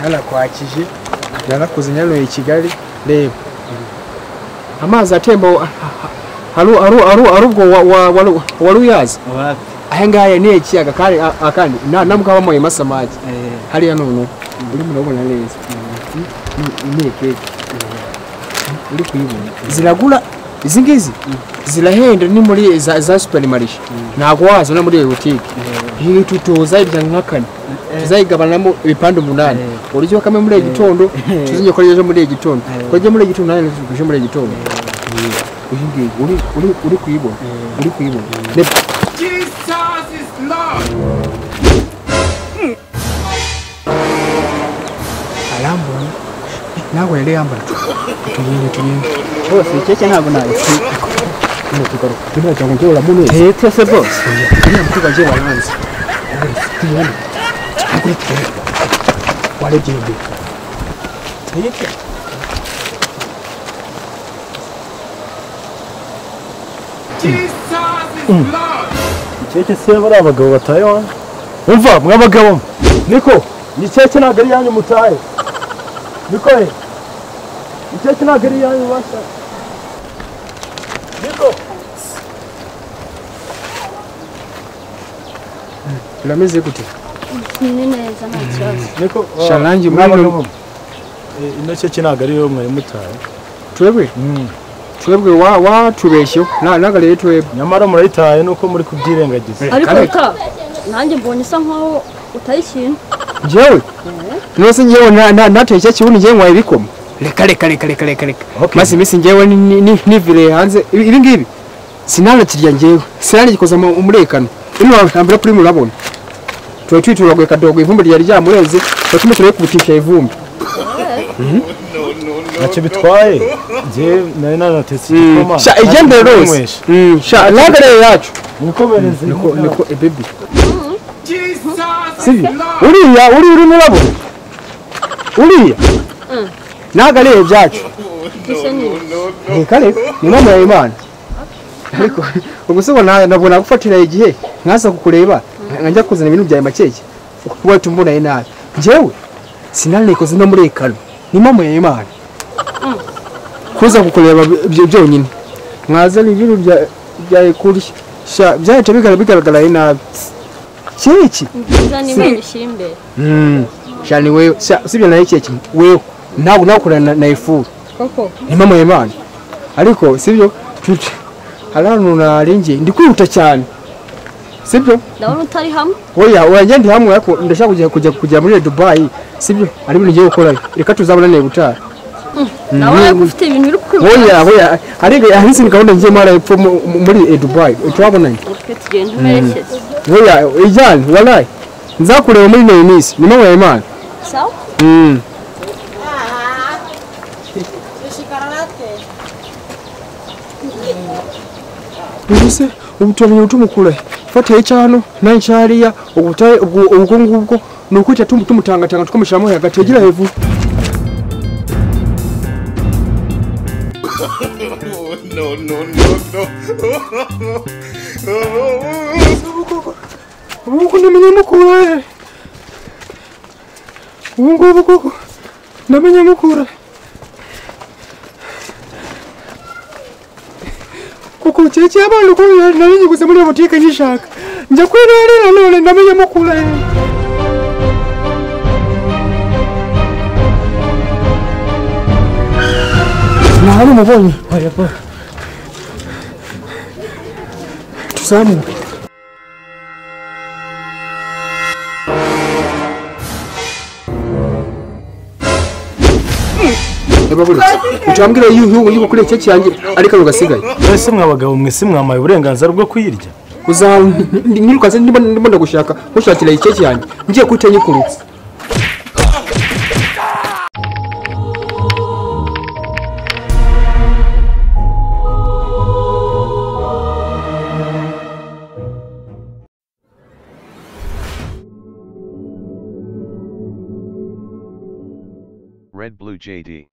narakwakije narakuze nyaruye i kigali reba amazi atemba ari ubwo wari uyazi aya ngaya ni ikiyaga kandi akandi namugabamoye masamage hariya none urimo urabona neza ni keke uri kuyibona ziragura izi ngizi zirahenda ni muri za superimarishe ntabwo wazana muri iyo butike iyi tutoza irya nka kane tuzayigabanamo ibipande umunani uburyo kamwe muri iki gitondo tuzongera ko ryeje muri iki gitondo ko ryeje muri iki gitondo nawe tuje muri iki gitondo uyu ngiyi uri uri uri kuyibona uri kuyibona Jesus is Lord. arambona nawe yari yambara tuyinye tuyinye bose ikeke ntabwo nabisi tuno tugaruka tuno cyangwa ngewe uramuneza tete se bose uriya mukobwa ngewe waranze tuyibona agure tuyibona warebye imbere tuyibye Jesus is Lord. keke se bari abagabo bataye wanyu umva mwa bagabo mwe niko iyi keke ntabwo ari iyanyu mutaye niko he iyi keke ntabwo ari iyanyu bashya niko urameze gute ni neza nta kibazo niko ah, Sharangi, mwa muri- bagabo mwe. Eh, ino keke ntabwo ari iyo mwari mutaye twebwe twebwe wa watubeshyeho Na- naga rero twebwe nyamara murayitaye nuko muri kubyirengagiza ariko kare. uta nanjye mbonye isa nkaho utari ikintu njyewe nose njyewe na- na- nateye cya kibuno njyewe nkwaye ibikoma reka reka reka reka reka reka Okay. maze iminsi njyewe ni- ni- ni- nivireye hanze ibi ibi ngibi sinanakirya njyewe sinanagikoza mu umurekano ino hambere kuri murabona tuba twituraguye kadogo ivumbi ryari ryamurenze tuba tumutureye kubutisha ivumbi ntacyo bitwaye njyewe nari nanatetse igikoma sha igendere rwose Mm, sha naga rero yacu nikomereze niko niko ebebi Jesus sibyo is Lord. uriya uri uri murabona uriya naga rero ibyacu gise ni ntikare ni impano ya imana ariko ubwo se ubona nabwo nagufatira igihe nkaza kukureba nkajya kuzana ibintu byawe makeke wahita umbonaye nabi njyewe sinanikoze no muri ekano ni impano ya imana kuza kukureba byo- byonyine mwazana ibintu bya- byawe kurya Sha, byahita bigara- bigaragaraye nabi kiki nziza n'imana ishyira imbere shani wewe Sha, usibye nawe kiki wewe ntabwo nakorana na ifuru koko ni mama y'imana ariko sibyo twica hari ahantu narengeye ndi kwihuta cyane sibyo ndabona utari hamwe oya oya ndi hamwe ariko ndashaka kujya kujya kujya muri dubayi sibyo hari ibintu ngiye gukorayo reka tuzabonane gutaha ndabona ko ufite ibintu biri kwiruka oya oya hari hari izindi gahunda ngiye mara epfo mu- mu- muri eh, dubayi turabonanye twe tugenda umerekeza oya ijyane warayi nzakureba muri ino minsi ni mama y'imana sawa Mm. ubu se ubu turamenye utumukura fatiye cyano na nshariya ubutaye ubwo ubwo ngubwo ni ukwita tumu- tumutangatanga tukamushyiramo hagategera hejuru Oh, no, no, no, no. Oh, ubu ngubu namenye mukura ubu ngubu koko namenye mukura kuko cyekeye abantu ko nari nyiguze muri iyo butike nyishaka njya kwirerera none namenye mukura nahari umubonye tuzamuke utambwira yuko yuko kuri iki cyanjye ariko rugasigaye mwese mwa bagabo mwe simwamaye uburenganzira bwo kuyirya uzaba nyirukanse ndimo ndimo ndagushaka nkushakira iki cyanjye ngiye kuhita nyikuruka Red Blue JD.